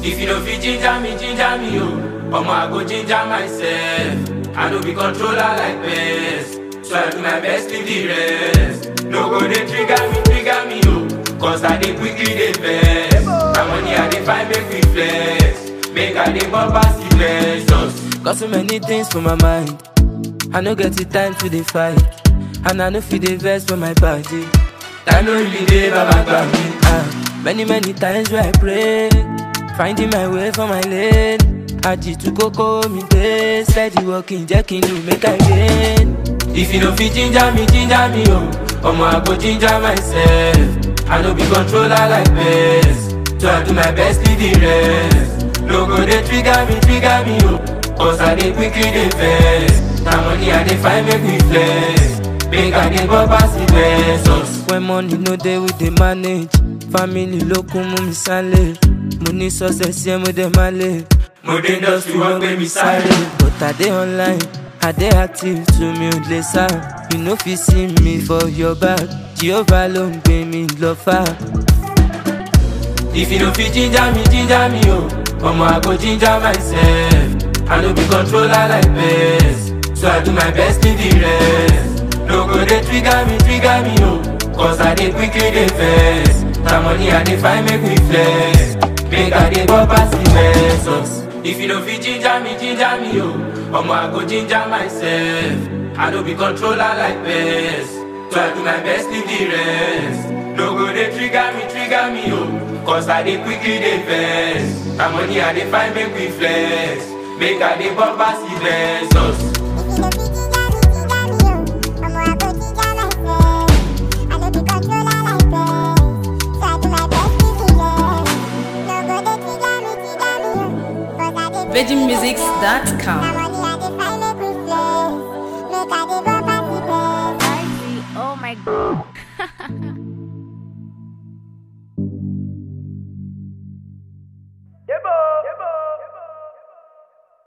If you don't fit ginger me, ginger me, oh. Omo, I go ginger myself. I no be controller like best. So I do my best, leave the rest. No go they trigger me, trigger me, oh. Cause I dey quickly dey vex. My money I dey find make me flex. Make I dey bump pass the blessings. Got so many things for my mind. I no get the time to dey fight. And I no fit dey vex for my body. Time no really dey baba gbà mí. Ah, many many times where I pray, finding my way for my lane. Àjìtú kókó mi dé, steady walking jẹ́ kí n lù make I gain. If you no fit ginger me, ginger me, oh. Omo, I go ginger myself. I no be controller like best. So I do my best, leave the rest. No go they trigger me, trigger me, oh. Cause I dey quickly dey vex. Na money I dey find make me flex. Make I dey bump pass the blessings. When money no dey we dey manage. Family ló kún mú mi sálẹ̀. Mo ní success yẹn mo dẹ̀ máa lè. Mo dé industry wọ́n gbé mi sáré. But I dey online, I dey active to mi ò lè sá. You no fit see me for your back. Jehovah ló ń gbé mi lọ fà. If you no fit ginger me, ginger me, oh. Omo, I go ginger myself. I no be controller like best. So I do my best, leave the rest. No go they trigger me, trigger me, oh. Cause I dey quickly dey vex. Na money I dey find make me flex. Make I dey bump pass the blessings. If you no fit ginger me, ginger me, oh. Omo, I go ginger myself. I no be controller like best. So I do my best, leave the rest. No go they trigger me, trigger me, oh. Cause I dey quickly dey vex. Na money I dey find make me flex. Make I dey bump pass the blessings. VeggieMusics.com.